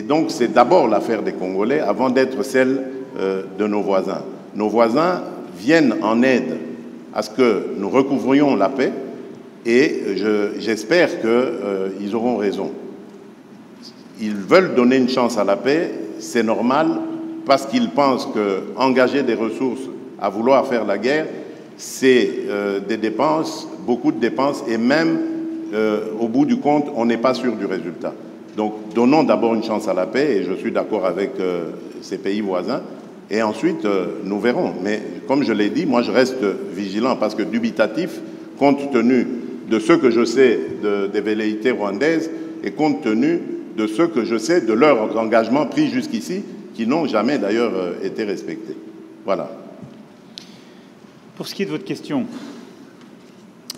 donc, c'est d'abord l'affaire des Congolais avant d'être celle euh, de nos voisins. Nos voisins viennent en aide à ce que nous recouvrions la paix et je, j'espère qu'ils euh, auront raison. Ils veulent donner une chance à la paix, c'est normal, parce qu'ils pensent qu'engager des ressources à vouloir faire la guerre, c'est euh, des dépenses, beaucoup de dépenses, et même au bout du compte, on n'est pas sûr du résultat. Donc donnons d'abord une chance à la paix, et je suis d'accord avec euh, ces pays voisins, et ensuite euh, nous verrons. Mais comme je l'ai dit, moi je reste vigilant parce que dubitatif, compte tenu de ce que je sais de, des velléités rwandaises et compte tenu de ce que je sais de leurs engagements pris jusqu'ici, qui n'ont jamais d'ailleurs euh, été respectés. Voilà. Pour ce qui est de votre question,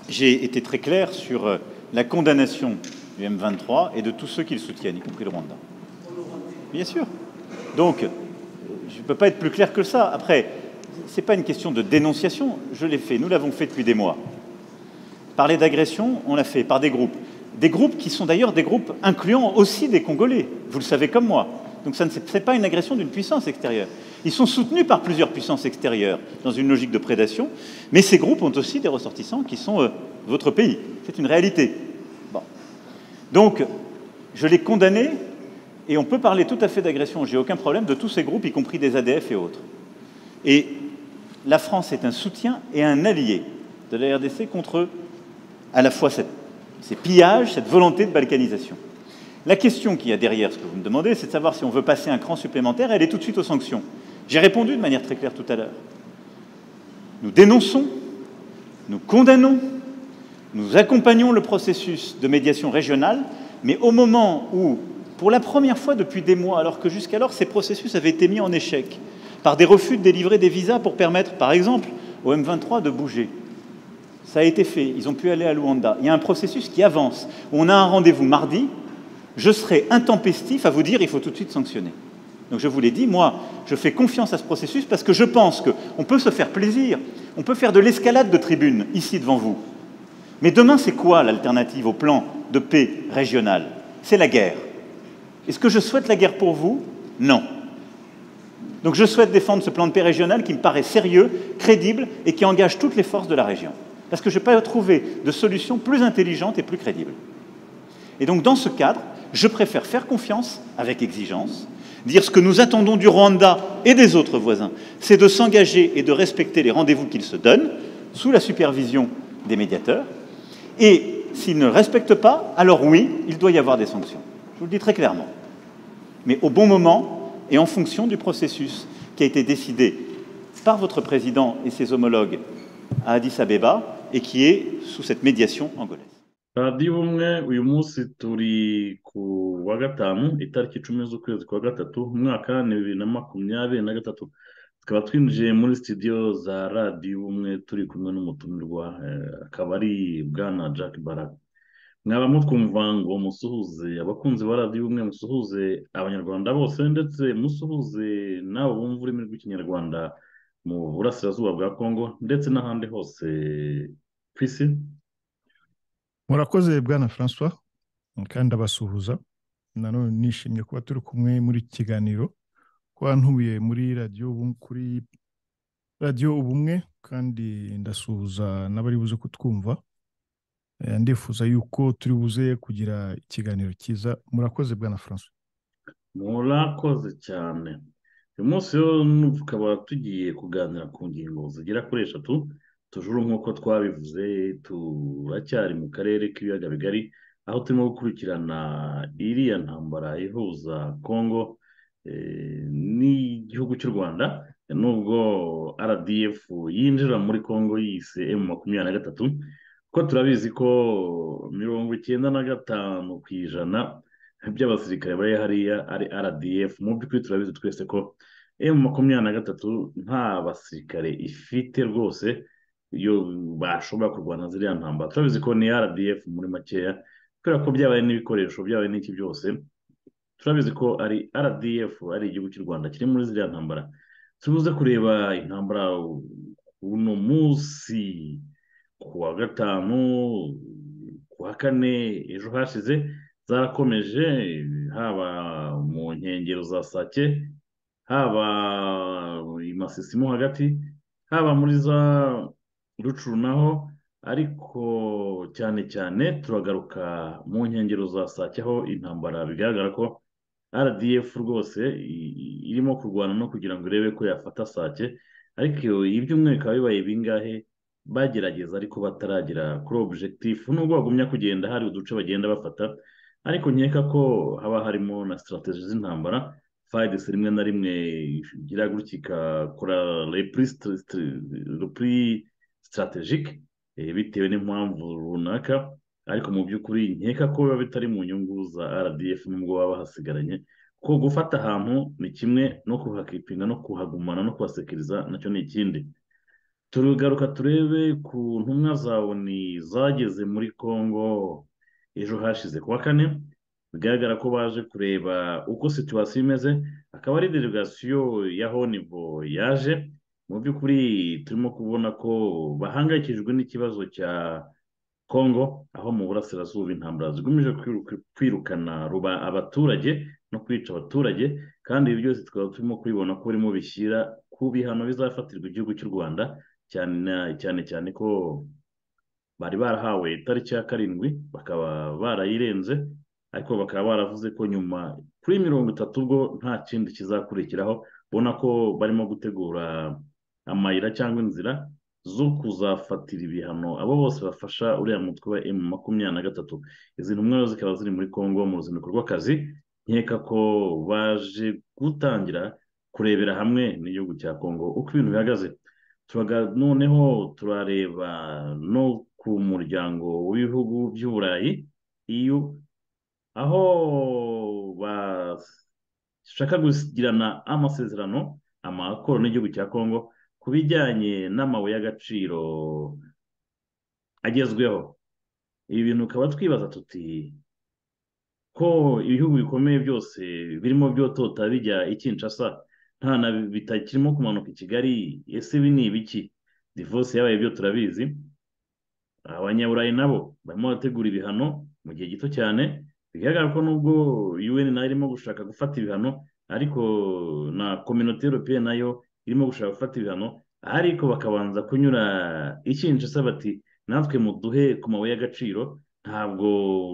j'ai été très clair sur la condamnation du M23 et de tous ceux qui le soutiennent, y compris le Rwanda. Bien sûr. Donc, je ne peux pas être plus clair que ça. Après, ce n'est pas une question de dénonciation, je l'ai fait, nous l'avons fait depuis des mois. Parler d'agression, on l'a fait par des groupes. Des groupes qui sont d'ailleurs des groupes incluant aussi des Congolais, vous le savez comme moi. Donc ce n'est pas une agression d'une puissance extérieure. Ils sont soutenus par plusieurs puissances extérieures dans une logique de prédation, mais ces groupes ont aussi des ressortissants qui sont euh, votre pays. C'est une réalité. Donc, je l'ai condamné, et on peut parler tout à fait d'agression, j'ai aucun problème, de tous ces groupes, y compris des ADF et autres. Et la France est un soutien et un allié de la RDC contre à la fois cette, ces pillages, cette volonté de balkanisation. La question qu'il y a derrière ce que vous me demandez, c'est de savoir si on veut passer un cran supplémentaire, elle est tout de suite aux sanctions. J'ai répondu de manière très claire tout à l'heure. Nous dénonçons, nous condamnons, nous accompagnons le processus de médiation régionale, mais au moment où, pour la première fois depuis des mois, alors que jusqu'alors ces processus avaient été mis en échec par des refus de délivrer des visas pour permettre, par exemple, au M23 de bouger, ça a été fait. Ils ont pu aller à Luanda. Il y a un processus qui avance. On a un rendez-vous mardi. Je serai intempestif à vous dire il faut tout de suite sanctionner. Donc je vous l'ai dit, moi, je fais confiance à ce processus parce que je pense qu'on peut se faire plaisir, on peut faire de l'escalade de tribune ici devant vous. Mais demain, c'est quoi l'alternative au plan de paix régional C'est la guerre. Est-ce que je souhaite la guerre pour vous Non. Donc je souhaite défendre ce plan de paix régional qui me paraît sérieux, crédible et qui engage toutes les forces de la région. Parce que je n'ai pas trouvé de solution plus intelligente et plus crédible. Et donc dans ce cadre, je préfère faire confiance avec exigence, dire ce que nous attendons du Rwanda et des autres voisins, c'est de s'engager et de respecter les rendez-vous qu'ils se donnent sous la supervision des médiateurs, et s'ils ne respectent pas, alors oui, il doit y avoir des sanctions. Je vous le dis très clairement. Mais au bon moment et en fonction du processus qui a été décidé par votre président et ses homologues à Addis Abeba et qui est sous cette médiation angolaise. radiyo ubumwe uyu munsi turi ku wa gatanu itariki icumi z'ukwezi kwa gatatu umwaka bibiri na makumyabiri na gatatu tukaba twinjiye muri sitidiyo za radiyo ubumwe turi kumwe n'umutumirwa akaba ari bwana jack baraka mwaba mutwumva ngo musuhuze abakunzi ba radiyo ubumwe musuhuze abanyarwanda bose ndetse musuhuze n'abo bumva ururimi rw'ikinyarwanda mu burasirazuba bwa congo ndetse n'ahandi hose ku isi murakoze bwana francois kandi abasuhuza nanone nishimiye kuba turi kumwe muri iki kiganiro kuba ntuye muri radiyo kuri radiyo ubumwe kandi ndasuhuza n'abari buze kutwumva ndifuza yuko turi buze kugira ikiganiro cyiza murakoze bwana francois murakoze cyane uyu munsi tukaba tugiye kuganira ku ngingo zigera kuri eshatu tujuru nk'uko twabivuze turacyari mu karere k'ibiyaga bigari aho turimo gukurikirana iriya ntambara ihuza congo n'igihugu cy'u rwanda nubwo rdf yinjira muri congo yise m makumyabiri na gatatu kuko turabizi ko mirongo icyenda na gatanu ku ijana by'abasirikare bari hariya ari rdf mu by'ukuri turabizi twese ko m makumyabiri na gatatu nta basirikare ifite rwose iyo bashobora kurwana ziriya ntambara turabizi ko ni rdf muri makeya kubera ko byabaye n'ibikoresho byabaye n'iki byose turabizi ko ari rdf ari igihugu cy'u rwanda kiri muri ziriya ntambara tubuze kureba intambara uno munsi ku wa gatanu ku wa kane ejo hashize zarakomeje haba mu nkengero za sake haba i masisi mo hagati haba muri za rucuru naho ariko cyane cyane turagaruka mu nkengero za sake aho intambara bigaragara ko rdf rwose irimo kurwana no kugira ngo irebe ko yafata sake ariko ibyumweru bikaba bibaye bingahe bagerageza ariko bataragera kuri objectif nubwo bagumya kugenda hari uduce bagenda bafata ariko nkeka ko haba harimo na sitarategi z'intambara fayidesi rimwe na rimwe igira gutya igakora repuri sitaratejike bitewe n'impamvu runaka ariko mu by'ukuri nkeka ko biba bitari mu nyungu za rdf nubwo baba bahasigaranye ko gufata ahantu ni kimwe no kuhakipinga no kuhagumana no kuhasekiriza nacyo ni ikindi turugaruka turebe ku ntumwa za oni zageze muri congo ejo hashize kuwa kane bigaragara ko baje kureba uko situwasiyo imeze akaba ari delegasiyo ya honivo yaje mu by'ukuri turimo kubona ko bahangayikijwe n'ikibazo cya congo aho mu burasirazuba intambara zigamije kwirukana ruba abaturage no kwica abaturage kandi ibi byose tukaba turimo kubibona ko birimo bishyira ku bihano bizafatirwa igihugu cy'u rwanda cyane cyane ko bari barahawe itariki ya karindwi bakaba barayirenze ariko bakaba baravuze ko nyuma kuri mirongo itatu ubwo nta kindi kizakurikiraho ubona ko barimo gutegura amayira cyangwa inzira zo kuzafatira ibihano abo bose bafasha uriya mutwe wa emu makumyabiri na gatatu izi ntumwa zikaba ziri muri congo mu ruzinduko rw'akazi nkeka ko baje gutangira kurebera hamwe n'igihugu cya congo uko ibintu bihagaze noneho turareba no ku muryango w'ibihugu by'uburayi iyo aho bashaka kugirana amasezerano amakoro n'igihugu cya congo ku bijyanye n'amabuye y'agaciro agezweho ibi bintu ukaba twibaza tuti ko ibihugu bikomeye byose birimo byotota bijya i Kinshasa nta na bitakirimo kumanuka i kigali ese ibi ni ibiki divorce yabaye byo turabizi abanyaburayi nabo barimo barategura ibihano mu gihe gito cyane bigaragara ko nubwo un nayo irimo gushaka gufata ibihano ariko na kominote europeye nayo irimo gushaka gufata ibihano ariko bakabanza kunyura i Kinshasa bati natwe muduhe ku mabuye y'agaciro ntabwo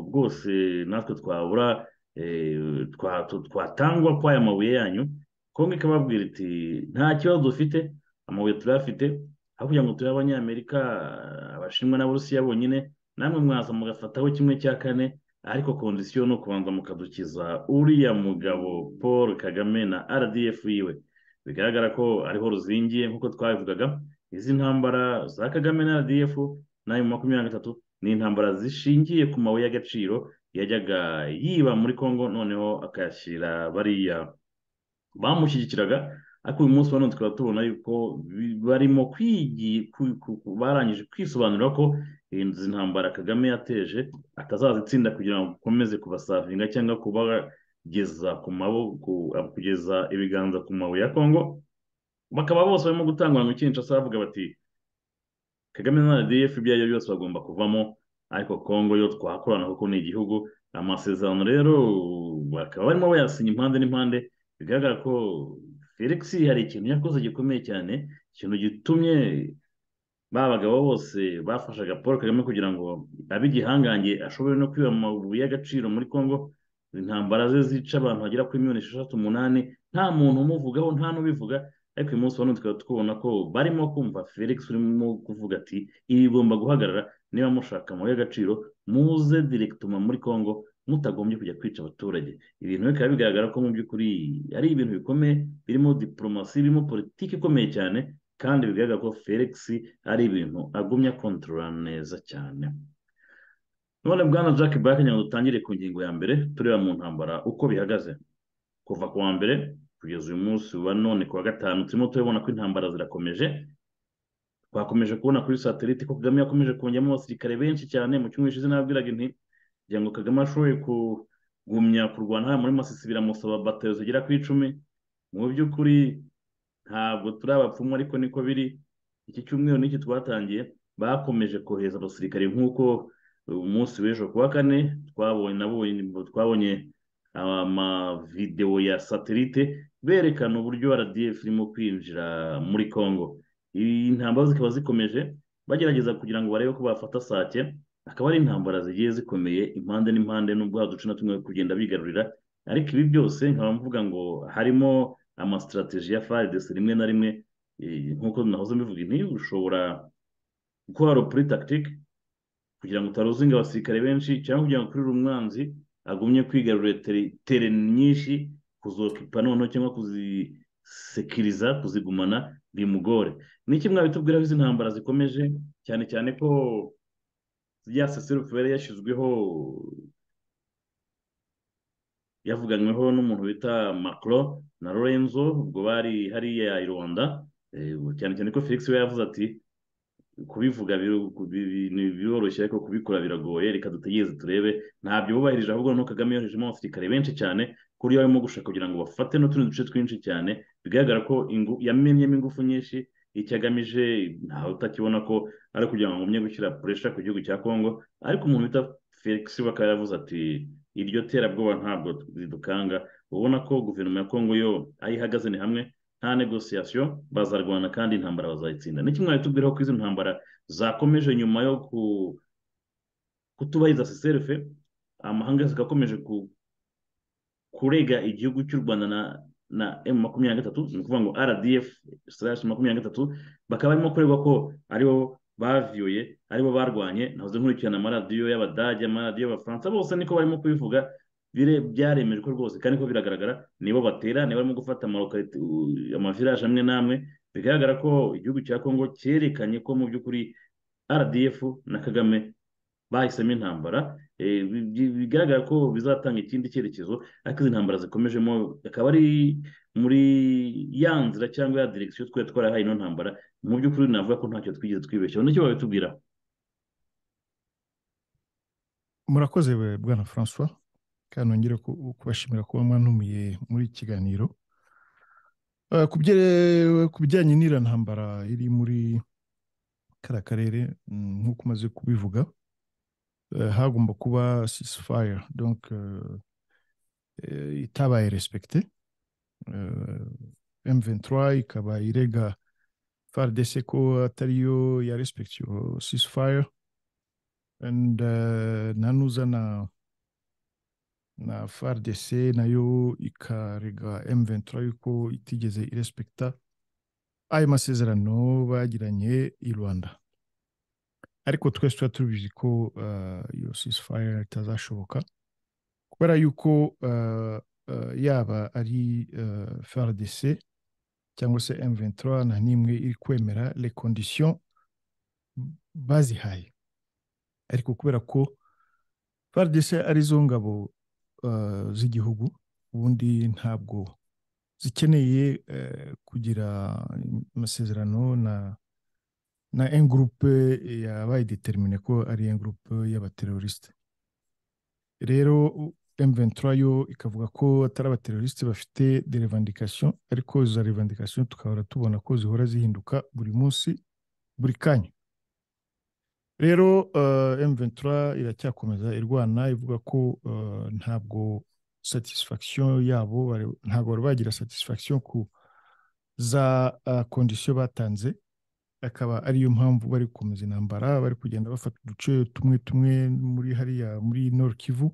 rwose natwe twabura twatangwa ko aya mabuye yanyu kongo ikababwira iti nta kibazo dufite amabuye turayafite aho kugira ngo turihe abanyamerika abashinwa n'abarusiya bonyine namwe mwaza mugafataho kimwe cya kane ariko kondisiyo ni ukubanza mukadukiza uriya mugabo paul kagame na rdf yiwe bigaragara ko ariho ruzingiye nk'uko twabivugaga izi ntambara za kagame na rdf n'ayo makumyabiri na gatatu ni intambara zishingiye ku mabuye y'agaciro yajyaga yiba muri congo noneho akayashyira bariya bamushyigikiraga ariko uyu munsi wa tukaba tubona yuko barimo barangije kwisobanura ko izi ntambara kagame yateje atazazitsinda kugira ngo akomeze kubasavinga cyangwa kubageza ku maboko kugeza ibiganza ku mabuye ya congo bakaba bose barimo gutangwa mu kinshasa bavuga bati kagame na rdf ibyo ari byo byose bagomba kuvamo ariko congo yo twakorana kuko ni igihugu amasezerano rero bakaba barimo bayasinya impande n'impande bigaragara ko felix hari ikintu yakoze gikomeye cyane ikintu gitumye ba bagabo bose bafashaga paul kagame kugira ngo abe igihangange ashobore no kwiba amabuye y'agaciro muri congo intambara ze zica abantu bagera kuri miliyoni esheshatu umunani nta muntu umuvugaho nta n'ubivuga ariko uyu munsi wano tukaba tubona ko barimo kumva felix urimo kuvuga ati ibi bigomba guhagarara niba mushaka amabuye y'agaciro muze direkitoma muri congo mutagombye kujya kwica abaturage ibintu bikaba bigaragara ko mu by'ukuri ari ibintu bikomeye birimo diporomasi birimo politiki ikomeye cyane kandi bigaragara ko felix ari ibintu agumya kontorora neza cyane none bwana jack back nyine dutangire ku ngingo ya mbere tureba mu ntambara uko bihagaze kuva ku wa mbere kugeza uyu munsi wa none ku wa gatanu turimo turabona ko intambara zirakomeje twakomeje kubona kuri satelite ko kagame yakomeje kongemo abasirikare benshi cyane mu cyumweru gishize nabwiraga inti kugira ngo kagame ashoboye kugumya kurwana hano muri masisi biramusaba batero zigera ku icumi mu by'ukuri ntabwo turi abapfumu ariko niko biri iki cyumweru n'iki twatangiye bakomeje kohereza abasirikare nk'uko umunsi w'ejo ku wa kane twabonye amavidewo ya satelite berekana uburyo rdf irimo kwinjira muri congo intambara zikaba zikomeje bagerageza kugira ngo barebe ko bafata sake akaba ari intambara zigiye zikomeye impande n'impande n'ubwo haduce na tumwe kugenda bigarurira ariko ibi byose nkaba mvuga ngo harimo amasitrategi ya faridesi rimwe na rimwe nk'uko nahoze mbivuga ntiyo ushobora gukora ropuri takitike kugira ngo utaruzinga abasirikare benshi cyangwa kugira ngo ukurire umwanzi agumye kwigarurira tere nyinshi kuzokipa noneho cyangwa kuzisekiriza kuzigumana bimugore ni iki mwabitubwiraho izi ntambara zikomeje cyane cyane ko ya seserufu yari yashyizweho yavuganyweho n'umuntu bita macro na lorenzo ubwo bari hariya i rwanda cyane cyane ko felix we yavuze ati kubivuga biroroshye ariko kubikora biragoye reka dutegereze turebe ntabyo bubahirije ahubwo noneho kagame yoherejemo abasirikare benshi cyane kuri yo barimo gushaka kugira ngo bafate n'utundi duce twinshi cyane bigaragara ko yamenyemo ingufu nyinshi icyo agamije ntawe utakibona ko ari kugira ngo ngumye gushyira puresha ku gihugu cya congo ariko umuntu bita felix bakaba yaravuze ati iryo terabwoba ntabwo ridukanga ubona ko guverinoma ya congo yo ayihagaze ni hamwe nta negosiyasiyo bazarwana kandi intambara bazayitsinda ni kimwe tubwiraho ko izi ntambara zakomeje nyuma yo kutubahiriza seserefe amahanga zigakomeje kurega igihugu cy'u rwanda na na emu makumyabiri na gatatu ni ukuvuga ngo rdf sarashi makumyabiri na gatatu bakaba barimo kuregwa ko aribo baviyoye aribo barwanye nahoze nkurikirana amaradiyo y'abadage amaradiyo y'abafaransa bose niko barimo kubivuga byaremejwe ko rwose kandi ko biragaragara nibo batera nibo barimo gufata amavirage amwe n'amwe bigaragara ko igihugu cya kongo cyerekanye ko mu by'ukuri rdf na kagame bahisemo intambara bigaragara ko bizatanga ikindi cyerekezo ariko izi ntambara zikomejemo akaba ari muri ya nzira cyangwa ya diregisiyo twari twarahaye ino ntambara mu by'ukuri navuga ko ntacyo twigeze twibeshyaho nicyo babitubwira murakoze bwana francois kandi nongere kubashimira kuba mwanumiye muri iki kiganiro ku bijyanye n'iriya ntambara iri muri kariya karere nk'uko umaze kubivuga hagomba kuba ceasefire donc itabaye respecte M23 ikaba irega FARDC ko atariyo ya respect yo ceasefire and nanuza na na FARDC nayo ikarega M23 yuko itigeze irespekta ayo masezerano bagiranye i Rwanda ariko twese tuba tubizi ko iyo ceasefire itazashoboka kubera yuko yaba ari FARDC cyangwa se M23 nta n'imwe iri kwemera les conditions bazihaye ariko kubera ko FARDC ari zo ngabo z'igihugu ubundi ntabwo zikeneye kugira amasezerano na na engurupe yabaye determine ko ari engurupe y'abaterorisite rero M23 yo ikavuga ko atari abaterorisite bafite de revendication ariko izo revendication tukahora tubona ko zihora zihinduka buri munsi buri kanya rero uh, M23 iracyakomeza irwana ivuga ko uh, ntabwo satisfaction yabo ntabwo bari bagira satisfaction ku za uh, condition batanze akaba ariyo mpamvu bari gukomeza intambara bari kugenda bafata uduce tumwe tumwe muri hariya muri Nord Kivu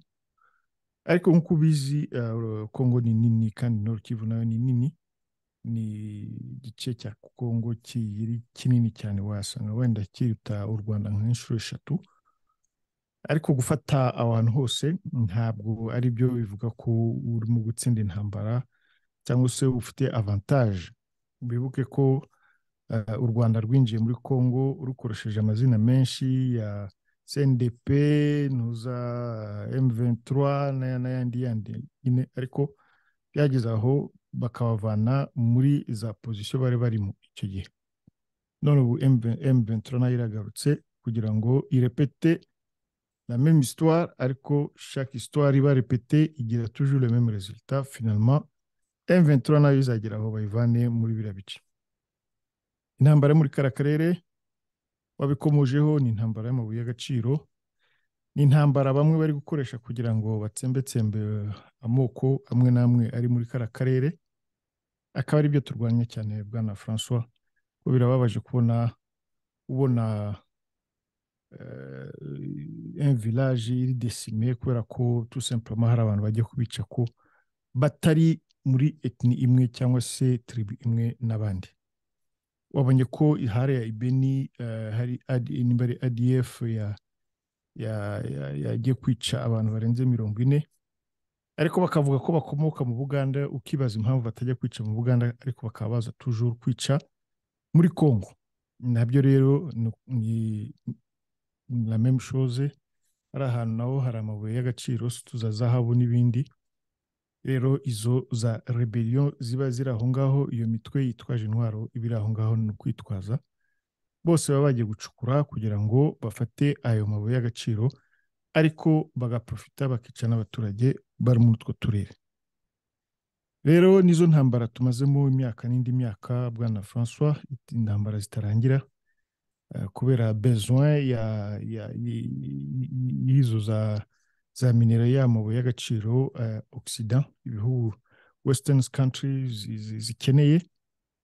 ariko nk'uko ubizi kongo ni nini kandi Nord Kivu nayo ni nini ni igice cya kongo kiri kinini cyane wasanga wenda kiruta u rwanda nk'inshuro eshatu ariko gufata ahantu hose ntabwo ari byo bivuga ko urimo gutsinda intambara cyangwa se ufite avantage bibuke ko u rwanda rwinjiye muri congo rukoresheje amazina menshi ya cndp ntuza m23 n'ayandi yandi nyine ariko byageze aho bakabavana muri za pozisiyo bari barimo icyo gihe none ubu m23 nayo iragarutse kugira ngo irepete la même histoire ariko chaque histoire iba repete igira toujours le même résultat finalement m23 nayo izagera aho bayivane muri biriya bice intambara muri kara karere wabikomojeho ni intambara y'amabuye y'agaciro ni intambara bamwe bari gukoresha kugira ngo batsembetsembe amoko amwe n'amwe ari muri kara karere akaba ari byo turwanya cyane bwana francois ko birababaje kubona ubona un village iri desime kubera ko tout simplement hari abantu bajya kubica ko batari muri etni imwe cyangwa se tribu imwe n'abandi wabonye ko hariya ibeni hari nimba ari adf ya yagiye kwica abantu barenze mirongo ine ariko bakavuga ko bakomoka mu buganda ukibaza impamvu batajya kwica mu buganda ariko bakaba baza tujuru kwica muri congo nabyo rero ni meme shoze hari ahantu naho hari amabuye y'agaciro za zahabu n'ibindi rero izo za rebellion ziba ziri aho ngaho iyo mitwe yitwaje intwaro iba iri aho ngaho ni ukwitwaza bose baba bagiye gucukura kugira ngo bafate ayo mabuye y'agaciro ariko bagaprofita bakica n'abaturage bari muri utwo turere rero nizo ntambara tumazemo imyaka n'indi myaka bwana francois intambara zitarangira kubera besoin y'izo za minera y'amabuye y'agaciro occident ibihugu western countries zikeneye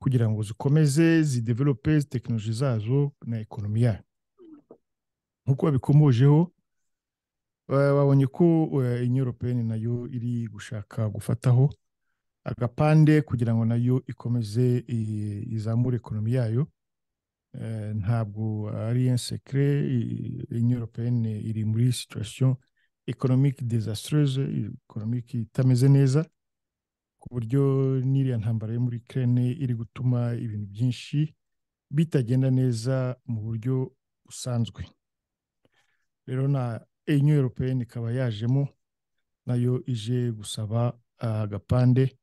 kugira ngo zikomeze zidevelope tekinoloji zazo na ekonomi yayo nk'uko babikomojeho babonye ko inyoropeni nayo iri gushaka gufataho agapande kugira ngo nayo ikomeze izamure ekonomi yayo ntabwo ari sekire inyoropeni iri muri situwasiyo ekonomike dezasitereze ekonomike itameze neza ku buryo n'iriya ntambara yo muri kerene iri gutuma ibintu byinshi bitagenda neza mu buryo busanzwe rero na enye europeyeni ikaba yajemo nayo ije gusaba agapande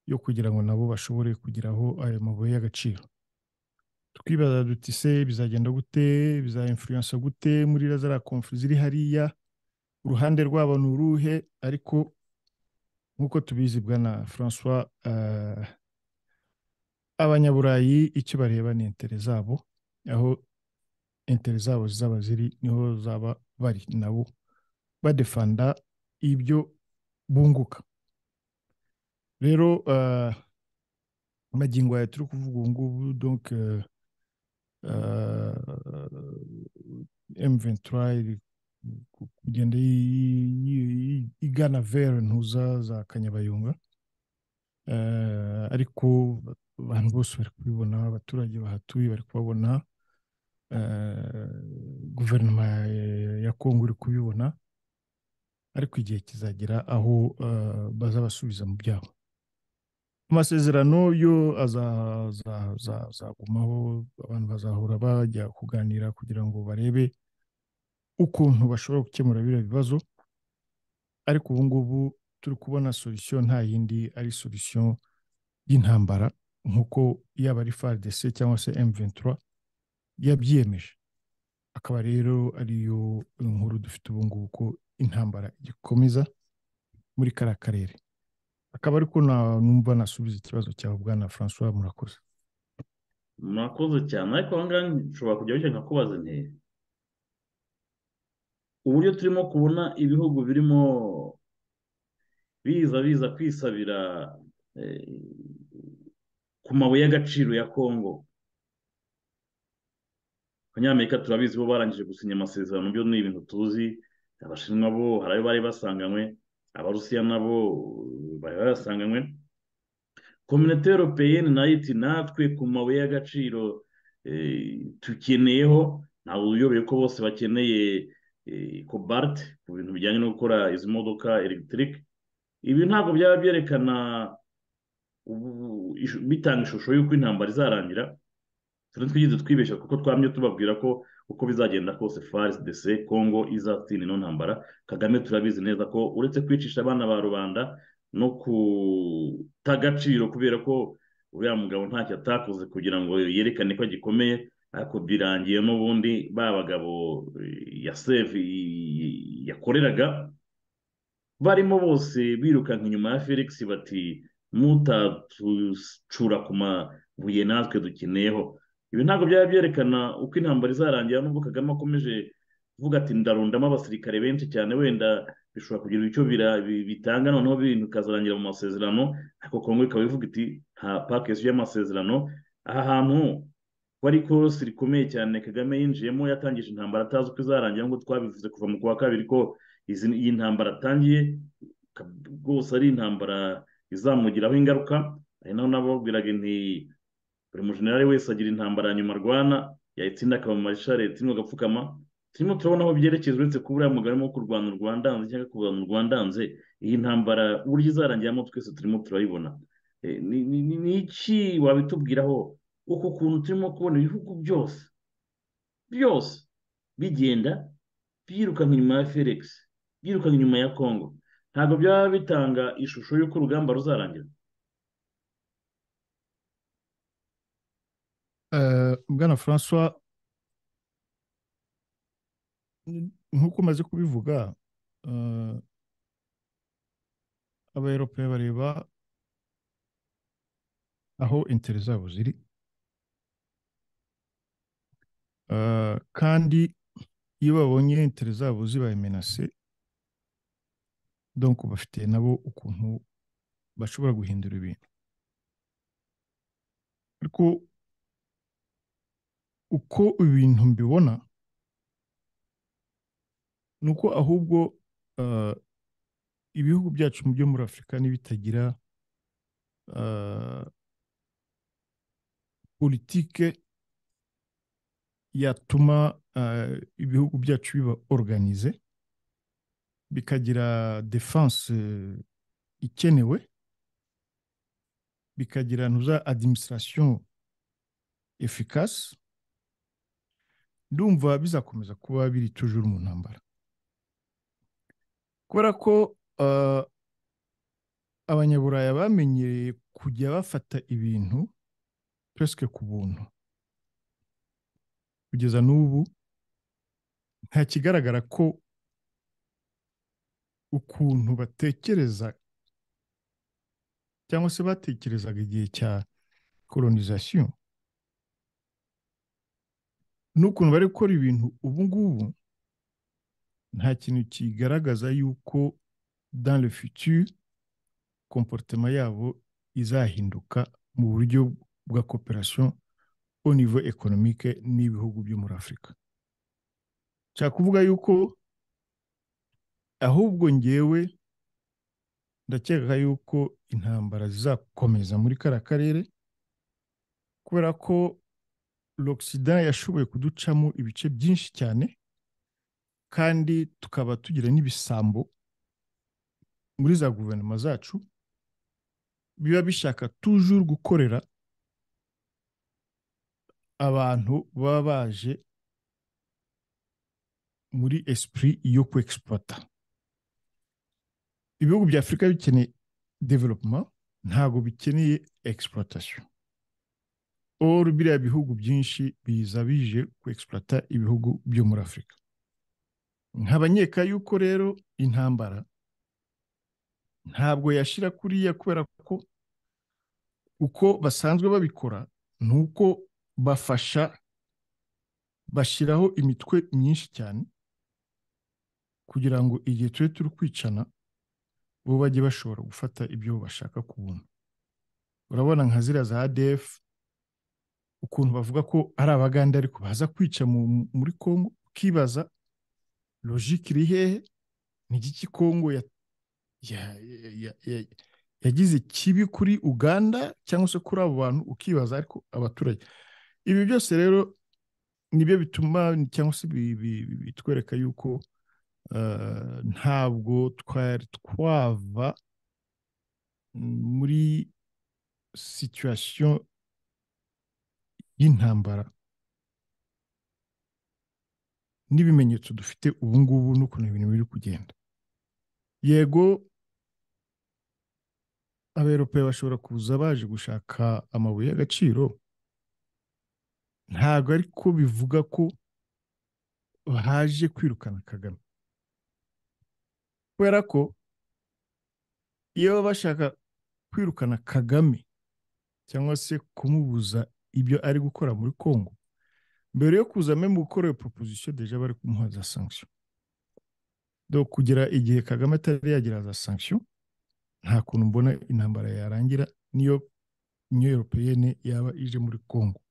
yo kugira ngo nabo bashobore kugeraho ayo mabuye y'agaciro twibaza duti se bizagenda gute bizainfluensa gute muri zariya konfu ziri hariya uruhande rwabo ni uruhe ariko nk'uko tubizi bwana francois abanyaburayi icyo bareba ni intere zabo aho intere zabo zaba ziri niho zaba bari nabo badefanda ibyo bunguka rero magingo aya turi kuvuga ubu ngubu donc m23 kugenda igana vere ntuza za kanyabayonga ariko abantu bose bari kubibona abaturage bahatuye bari kubabona guverinoma ya kongo iri kubibona ariko igihe kizagera aho baza basubiza mu byabo amasezerano yo azagumaho abantu bazahora bajya kuganira kugira ngo barebe ukuntu bashobora gukemura biriya bibazo ariko ubu ngubu turi kubona solisiyo nta yindi ari solisiyo y'intambara nk'uko yaba ari FARDC cyangwa se M23 yabyiyemeje akaba rero ariyo nkuru dufite ubu ngubu ko intambara igikomeza muri kariya karere akaba ariko numva nasubiza ikibazo cyawe bwana francois murakoze murakoze cyane ariko aha ngaha nshobora kujya wishyura nkakubaza intera uburyo turimo kubona ibihugu birimo biza biza kwisabira ku mabuye y'agaciro ya kongo abanyamerika turabizi bo barangije gusinya amasezerano byo ni ibintu tuzi abashinwa bo hari ayo bari basanganywe abarusiya nabo bari basanganywe kominote europeyeni nayo iti natwe ku mabuye y'agaciro tukeneyeho ntabwo uyobeye ko bose bakeneye cobalt ku bintu bijyanye no gukora izi modoka elegiterike ibi ntabwo byaba byerekana bitanga ishusho y'uko intambara izarangira turi twigeze twibeshya kuko twamye tubabwira ko uko bizagenda kose FARDC kongo izatsinda ino ntambara kagame turabizi neza ko uretse kwicisha abana ba rubanda no kuta agaciro kubera ko uriya mugabo ntacyo atakoze kugira ngo yerekane ko agikomeye ariko birangiye n'ubundi ba bagabo ya sefu yakoreraga barimo bose birukanka inyuma ya felix bati mutatucura ku mabuye natwe dukeneyeho ibi ntabwo byaba byerekana uko intambara izarangira nubwo kagame akomeje kuvuga ati ndarundamo abasirikare benshi cyane wenda bishobora kugira icyo bira- bi- bitanga noneho ibintu bikazarangira mu masezerano ariko kongo ikaba ivuga iti nta pakesi y'amasezerano aha hantu wari ikosi rikomeye cyane kagame yinjiyemo yatangije intambara atazi uko izarangira nk'uko twabivuze kuva mu kwa kabiri ko izi- iyi ntambara atangiye ka- rwose ari intambara izamugiraho ingaruka ari naho nababwiraga nti buri mujenerali wese agira intambara ya nyuma arwana yayitsinda akaba mu marishareti agapfukama turimo turabona aho byerekeza uretse kuba uriya mugabo arimo kurwanya u Rwanda hanze cyangwa kurwanya u Rwanda hanze iyi ntambara uburyo izarangiramo twese turimo turayibona Eh, ni ni- ni- ni iki wabitubwiraho uku kuntu turimo kubona ibihugu byose byose bigenda byirukanka inyuma ya felix byirukanka inyuma ya congo ntabwo byaba bitanga ishusho y'uko urugamba ruzarangira Eh, bwana francois nk'uko umaze kubivuga eh, abayerope bareba aho intere zabo ziri Eh, kandi iyo babonye intere zabo zibaye menase donc bafite nabo ukuntu bashobora guhindura ibintu ariko uko ibintu mbibona ni uko ahubwo eh, ibihugu byacu mu byo muri afurika n'ibitagira eh, politike yatuma eh, ibihugu byacu biba organize bikagira defense eh, ikenewe bikagira ntuza administration efficace ndumva bizakomeza kuba biri tujuru mu ntambara kubera ko eh, abanyaburaya bamenyereye kujya bafata ibintu pesike ku buntu kugeza n'ubu nta kigaragara ko ukuntu batekereza cyangwa se batekerezaga igihe cya kolonizasiyo n'ukuntu bari gukora ibintu ubu ngubu nta kintu kigaragaza yuko dans le futur komporutema yabo izahinduka mu buryo bwa cooperation au niveau économique n'ibihugu byo muri Afurika nshaka kuvuga yuko ahubwo ngewe ndakeka yuko intambara zizakomeza muri kariya karere kubera ko l'Occident yashoboye kuducamo ibice byinshi cyane kandi tukaba tugira n'ibisambo muri za guverinoma zacu biba bishaka tujuru gukorera abantu baba baje muri esprit yo ku exploiter ibihugu bya afurika bikeneye development ntabwo bikeneye exploitation or biriya bihugu byinshi biza bije ku exploiter ibihugu byo muri afurika nkabanyeka yuko rero intambara ntabwo yashira kuriya kubera ko uko basanzwe babikora ni uko bafasha bashyiraho imitwe myinshi cyane kugira ngo igihe tube turi kwicana bo bajye bashobora gufata ibyo bashaka ku buntu urabona nka ziriya za adf ukuntu bavuga ko ari abagande ariko baza kwica mu- muri congo ukibaza logike iri hehe ni iki congo ya- ya- ya- ya- ya- yagize kibi kuri uganda cyangwa se kuri abo bantu ukibaza ariko abaturage ibi byose rero nibyo bituma cyangwa se bi- bi- bi- bitwereka yuko eh, ntabwo twari twava muri situation y'intambara n'ibimenyetso dufite ubu ngubu n'ukuntu ibintu biri kugenda yego aberope bashobora kuza baje gushaka amabuye y'agaciro ntabwo ariko bivuga ko baje kwirukana kagame kubera ko iyo baba bashaka kwirukana kagame cyangwa se kumubuza ibyo ari gukora muri congo mbere yo kuzamo mu gukora iyo proposition deja bari kumuha za sanction do kugera igihe kagame atari yagira za sanction nta kuntu mbona intambara yarangira niyo uniyo europeyene yaba ije muri congo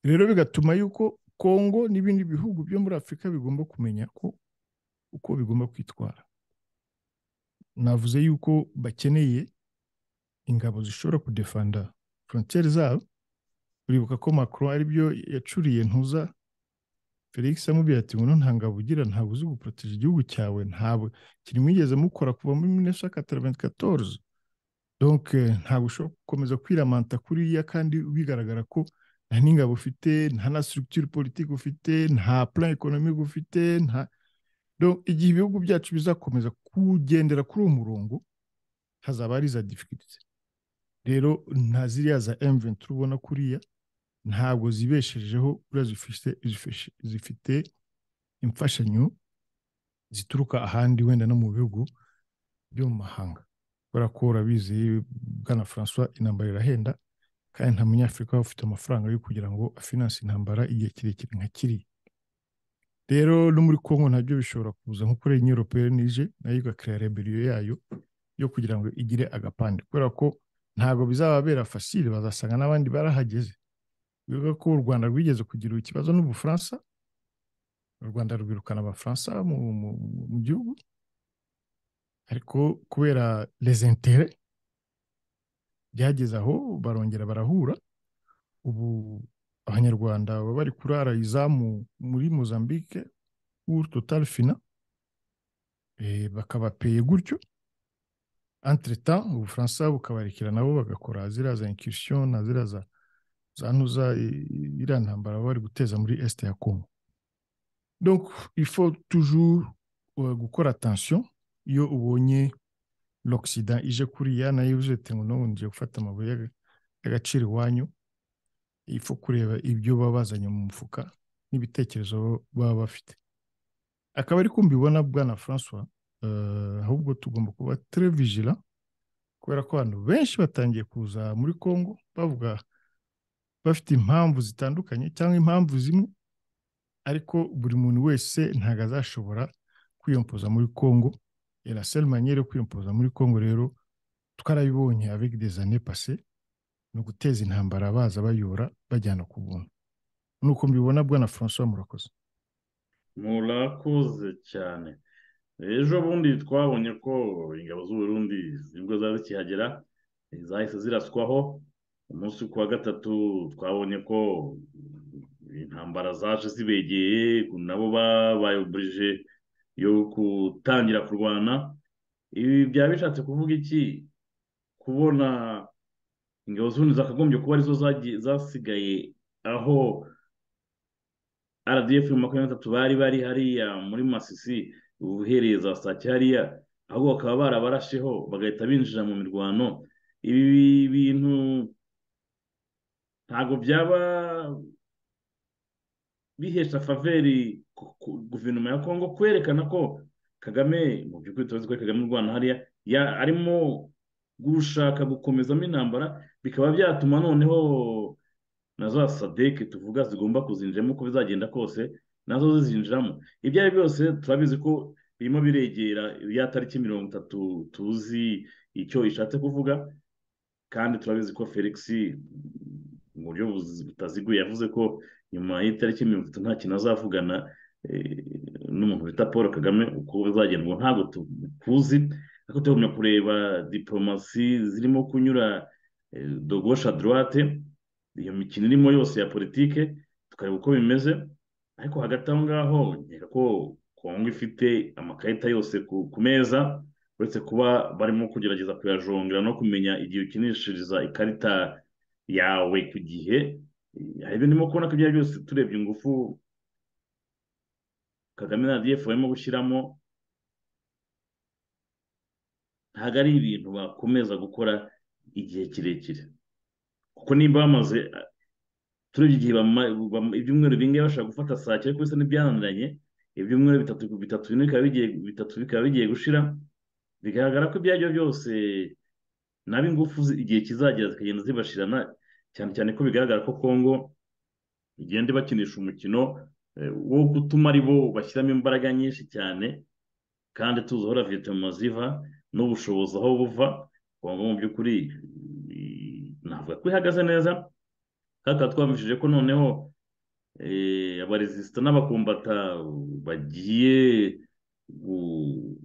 rero bigatuma yuko congo n'ibindi bihugu byo muri afurika bigomba kumenya ko uko bigomba kwitwara navuze yuko bakeneye ingabo zishobora kudefanda frontiere zabo uribuka ko macron aribyo yacuriye ntuza felix amubwira ati ngwino nta ngabo ugira ntabwo uzi guporoteje igihugu cyawe ntabwo kirimwigeze mukora kuva muri minesha kataraventikatoruze donke ntabwo ushobora gukomeza kwiramanta kuriya kandi bigaragara ko nta n'ingabo ufite nta na structure politique ufite nta plan economique ufite nta donc igihe ibihugu byacu bizakomeza kugendera kuri uwo murongo hazaba hari za difficulties rero nta ziriya za M23 ubona kuriya ntabwo zibeshejeho ura zifite zifite imfashanyo zituruka ahandi wenda no mu bihugu byo mu mahanga kubera ko urabizi bwana François intambara irahenda kandi nta munyafurika waba ufite amafaranga yo kugira ngo afinanse intambara igihe kirekire nka kiriya rero no muri congo nabyo bishobora kuza nko kuri europeyeni n'ije nayo igakira reberiyo yayo yo kugira ngo igire agapande kubera ko ntabwo bizababera fasire bazasanga n'abandi barahageze bivuga ko u rwanda rwigeze kugira ikibazo n'ubufaransa u rwanda rwirukana abafaransa mu gihugu ariko kubera resentere byageze aho barongera barahura ubu abanyarwanda baba bari kurara izamu muri mozambique w'uru total fina bakabapeye gutyo entreta ubufaransa bukabarekera nabo bagakora ziriya za inkirisiyo na ziriya za zantuza iriya ntambara bari guteza muri este ya congo donc il faut toujours gukora attention iyo ubonye l'Occident ije kuriya nayo uzete ngo n'ubu ngiye gufata amabuye y'agaciro iwanyu ifu kureba ibyo baba bazanye mu mufuka n'ibitekerezo baba bafite akaba ari ko mbibona bwana François ahubwo tugomba kuba très vigilant kubera ko abantu benshi batangiye kuza muri Congo bavuga bafite impamvu zitandukanye cyangwa impamvu zimwe ariko buri muntu wese ntabwo azashobora kwiyompoza muri Congo et la seule manière yo kwiyompoza muri congo rero twarabibonye avec des années passées ni uguteza intambara baza bayora bajyana ku buntu nuko mbibona bwana francois murakoze murakoze cyane ejo bundi twabonye ko ingabo z'uburundi nibwo zari zikihagera zahise ziraswaho umunsi ku wa gatatu twabonye ko intambara zaje zibegeye nabo babaye oburije yo gutangira kurwana ibi byaba bishatse kuvuga iki kubona ingabo z'ubundi zakagombye kuba arizo zasigaye aho rdf makumyabiri n'atatu bari bari hariya muri masisi uhereye za sake hariya ahubwo bakaba barabarasheho bagahita binjira mu mirwano ibi bintu ntabwo byaba bihesha faveri guverinoma ya kongo kwerekana ko kagame mu by'ukuri turazi ko kagame u rwanda hariya arimo gushaka gukomezamo intambara bikaba byatuma noneho na za sadeke tuvuga zigomba kuzinjiramo uko bizagenda kose nazo zizinjiramo ibyo ari byose turabizi ko birimo biregera ya tariki mirongo itatu tuzi icyo ishatse kuvuga kandi turabizi ko felix mu buryo butaziguye yavuze ko nyuma y'itariki mirongo itatu nta kintu azavugana n'umuntu bita paul kagame uko bizagendwa ntabwo tukuzi ariko tugomba kureba diporomasi zirimo kunyura dogosha dorate iyo mikino irimo yose ya politike tukareba uko bimeze ariko hagati aho ngaho nkeka ko kongo ifite amakarita yose ku meza uretse kuba barimo kugerageza kuyajongera no kumenya igihe ukinishiriza ikarita yawe ku gihe hari ibyo ndimo kubona ko ibyo byose turebye ingufu kagame na rdf barimo gushyiramo ntabwo ari ibintu bakomeza gukora igihe kirekire kuko nimba bamaze turebye igihe ibyumweru bingahe bashaka gufata saa cyenda kubisa n'ibyananiranye ibyumweru bitatu bitatu bitatu bikaba bigiye gushira bigaragara ko ibyo ari byo byose naba ingufu igihe kizagera zikagenda zibashirana cyane cyane ko bigaragara ko kongo igenda ibakinisha umukino eh, wo gutuma ari bo bashyiramo imbaraga nyinshi cyane kandi tuzi aho na vitamina ziva n'ubushobozi aho buva ubwo mu by'ukuri eh, navuga ko ihagaze neza kandi twamvishije ko noneho eh, abaresisita n'abakumbata bagiye gu-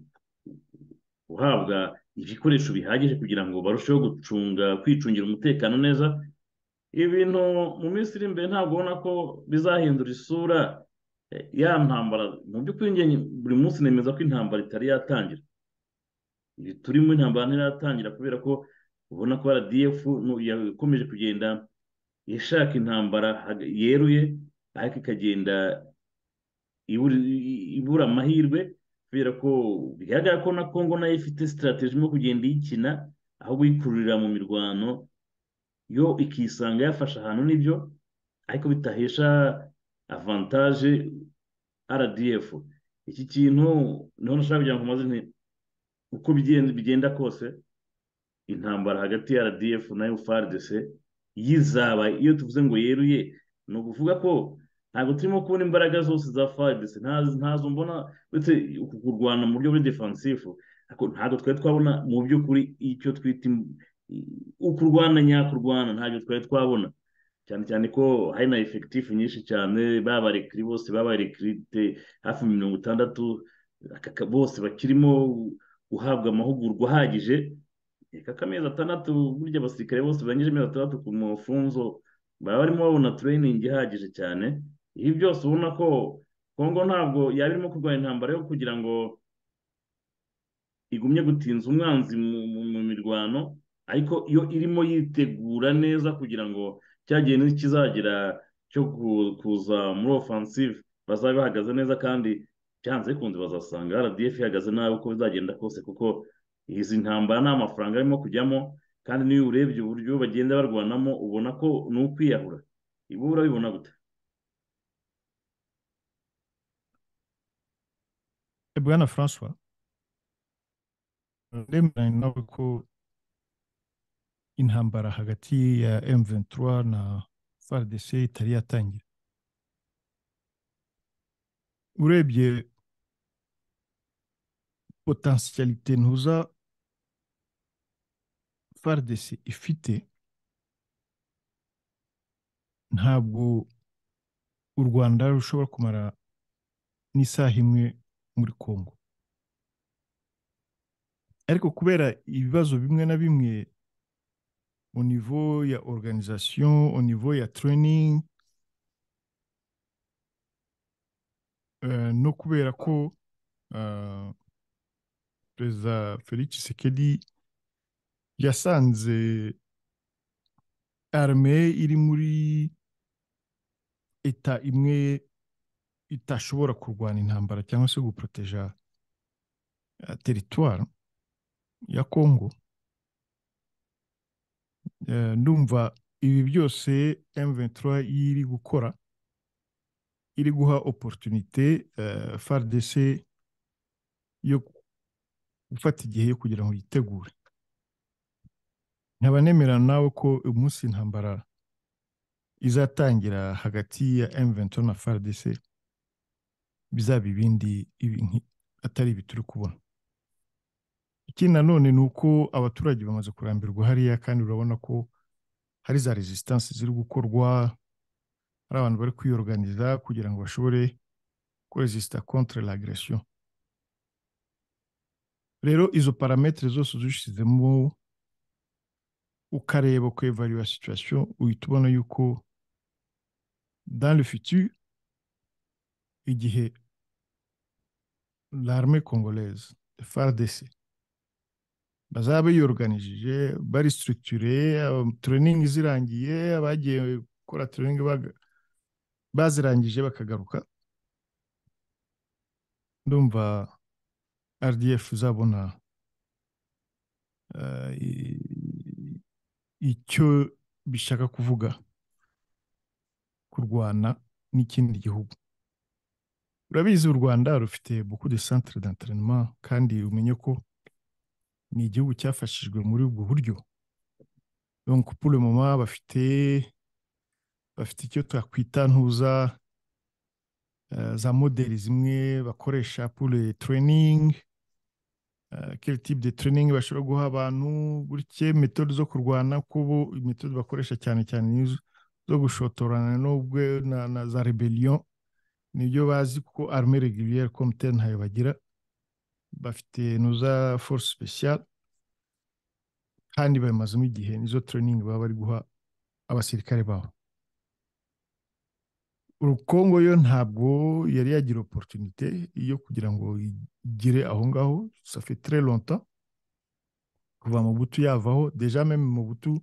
guhabwa ibikoresho bihagije kugira ngo barusheho gucunga kwicungira umutekano neza ibintu mu minsi iri imbere ntabwo ubona ko bizahindura isura eh, ya ntambara mu by'ukuri njye buri munsi nemeza ko intambara itari yatangira ibi turimo intambara ntiratangira kubera ko ubona ko RDF nu- yakomeje kugenda ishaka intambara hag- yeruye ariko ikagenda ibura- ibura amahirwe kubera ko bigaragara ko na kongo nayo ifite sitarateji yo kugenda iyikina aho wikururira mu mirwano yo ikisanga yafashe ahantu n'ibyo ariko bitahesha avantaje rdf iki kintu niho nashaka kugira ngo maze nti uko bigenda bigenda kose intambara hagati ya rdf na frdc yizaba iyo tuvuze ngo yeruye ni ukuvuga ko ntabwo turimo kubona imbaraga zose za frdc ntazo ntazo mbona uretse uku kurwana mu buryo buri defansifu ariko ntabwo twari twabona mu by'ukuri icyo twita im- ukurwana nyakurwana ntabyo twari twabona cyane cyane ko hari na efekitifu nyinshi cyane baba barekiri bose baba barekirite hafi mirongo itandatu aka- aka- bose bakirimo guhabwa amahugurwa ahagije reka akamezi atandatu burya abasirikare bose barangije amezi atandatu ku mafunzo baba barimo babona tureyiningi ihagije cyane ibi byose ubona ko kongo ntabwo yaba irimo kurwana intambara yo kugira ngo igumye gutinza umwanzi mu- mu mu mirwano ariko iyo irimo yitegura neza kugira ngo cya gihe nikizagira cyo ku- kuza muri ofansive bazabe bahagaze neza kandi byanze bikunze bazasanga rdf ihagaze nabi uko bizagenda kose kuko izi ntambara nta mafaranga arimo kujyamo kandi n'iyo urebye uburyo bagenda barwanamo ubona ko ni ukwiyahura ibi urabibona gute bwana francois ndemeranya nawe ko intambara hagati ya M23 na FARDC itari yatangira urebye potentialité ntuza FARDC ifite ntabwo u Rwanda rushobora kumara n'isaha imwe muri Congo ariko kubera ibibazo bimwe na bimwe au niveau ya organisation, au niveau ya training eh, no kubera ko eh, perezida Felix Tshisekedi yasanze arme iri muri eta imwe itashobora kurwana intambara cyangwa se guproteja eh, teritwari ya Congo Eh, ndumva ibi byose M23 iri gukora iri guha opportunité eh, FARDC yo gufata igihe yo kugira ngo yitegure nkaba nemera nawe ko umunsi intambara izatangira hagati ya M23 na FARDC bizaba ibindi ibi nki- atari ibi turi kubona ikindi nanone ni uko abaturage bamaze kurambirwa hariya kandi urabona ko hari za resistance ziri gukorwa hari abantu bari kwiyoruganiza kugira ngo bashobore kuresisita contre l'agression rero izo parametere zose uzishizemo ukareba ko evaluwa situation uhita ubona yuko dans le futur igihe l'armée congolaise FARDC bazaba biyoruganishije bari sitirikitire tureyiningi zirangiye abagiye gukora tureyiningi bazirangije bakagaruka ndumva rdf izabona eh, i- icyo bishaka kuvuga kurwana n'ikindi gihugu urabizi u rwanda rufite beaucoup de centre d'entraînement kandi umenye ko ni igihugu cyafashijwe muri ubwo buryo donc pour le moment bafite bafite icyo twakwita ntuza eh, za modeli zimwe bakoresha pour le training eh, quel type de training bashobora guha abantu gutya metode zo kurwana kuko ubu metode bakoresha cyane cyane ni izo zo gushotorana n'ubwo na, na za rebellion nibyo bazi kuko arme reguliere comte ntayo bagira bafite nuza force speciale kandi babimazemo igihe nizo training baba bari guha abasirikare babo urukongo yo ntabwo yari yagira opportunité yo kugira ngo igere aho ngaho ça fait très longtemps kuva mu butu yavaho déjà même mu butu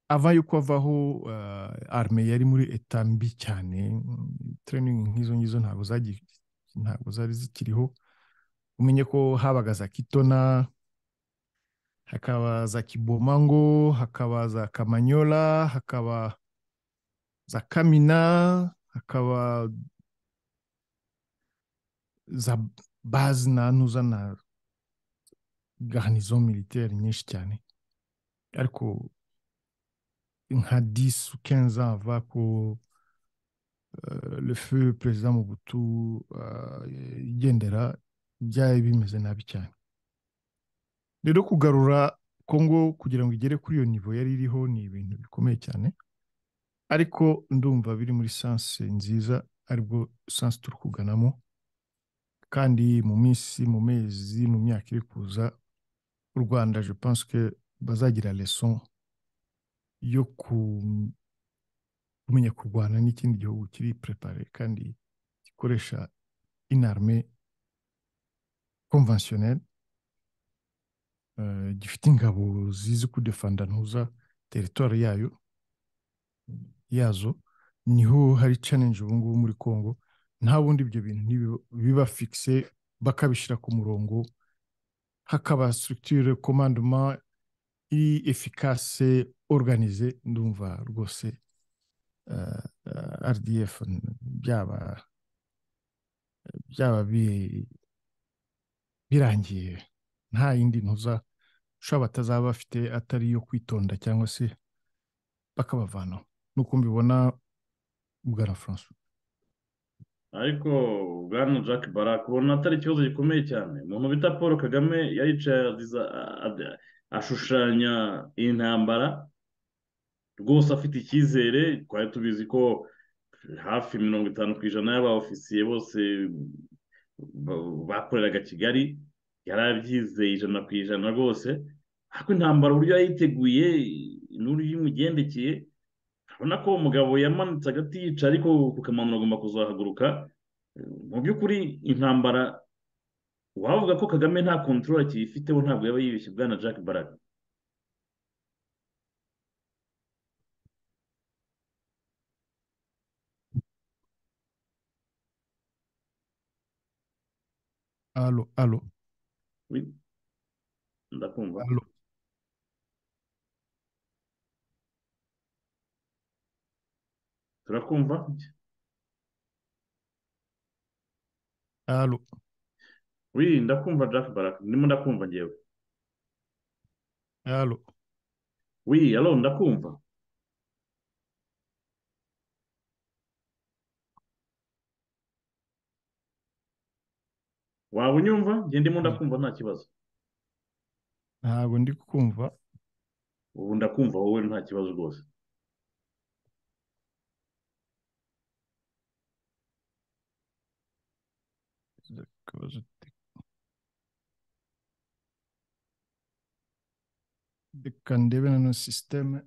avant yuko avaho uh, arme yari muri eta mbi cyane training nk'izo ngizo ntabwo zagi ntabwo zari zikiriho umenye ko habaga za kitona hakaba za kibomango hakaba za kamanyola hakaba za kamina hakaba za bazi ntuza na garnizo militaire nyinshi cyane ariko nka 10 ou 15 ans avant ko euh, le feu président Mobutu euh, yigendera byari bimeze nabi cyane rero kugarura kongo kugira ngo igere kuri iyo nivo yari iriho ni ibintu bikomeye cyane ariko ndumva biri muri sanse nziza aribwo sanse turi kuganamo kandi mu minsi mu mezi mu myaka iri kuza u rwanda je pense que bazagira leson yo ku- kumenya kurwana n'ikindi gihugu kiri prepare kandi gikoresha inarme conventionnelle eh, gifite ingabo zizi kudefanda ntuza teritwari yayo yazo niho hari challenge ubu ngubu muri congo nta bundi ibyo bintu ntibiba- biba fixe bakabishyira ku murongo hakaba structure commandement iri efficace organize ndumva rwose eh, eh, rdf byaba byaba bi- birangiye nta yindi ntuza ushobora batazaba bafite atari iyo kwitonda cyangwa se bakabavanaho nuko mbibona bwana francois ariko bwana jack barak ubona atari ikibazo gikomeye cyane umuntu bita paul kagame yaricaye adiza- ad- ashushanya intambara rwose afite icyizere twari tubizi ko hafi mirongo itanu ku ijana y'aba ofisiye bose ba- bakoreraga kigali yari abyizeye ijana ku ijana rwose ariko intambara uburyo yayiteguye n'uburyo imugendekeye urabona ko umugabo yamanitse agati yica ariko kukamanura agomba kuzahaguruka mu by'ukuri intambara wavuga ko kagame nta kontrol akiyifiteho ntabwo yaba yibeshye bwana jack barak alo alo Ui, ndakumva alo turakumva alo wi ndakumva jack barak ndimo ndakumva ngewe alo wi alo ndakumva waba unyumva nge ndimo ndakumva nta kibazo ntabwo ndi kumva ubu ndakumva wowe nta kibazo rwose Akabazo te- reka ndebe nano sisiteme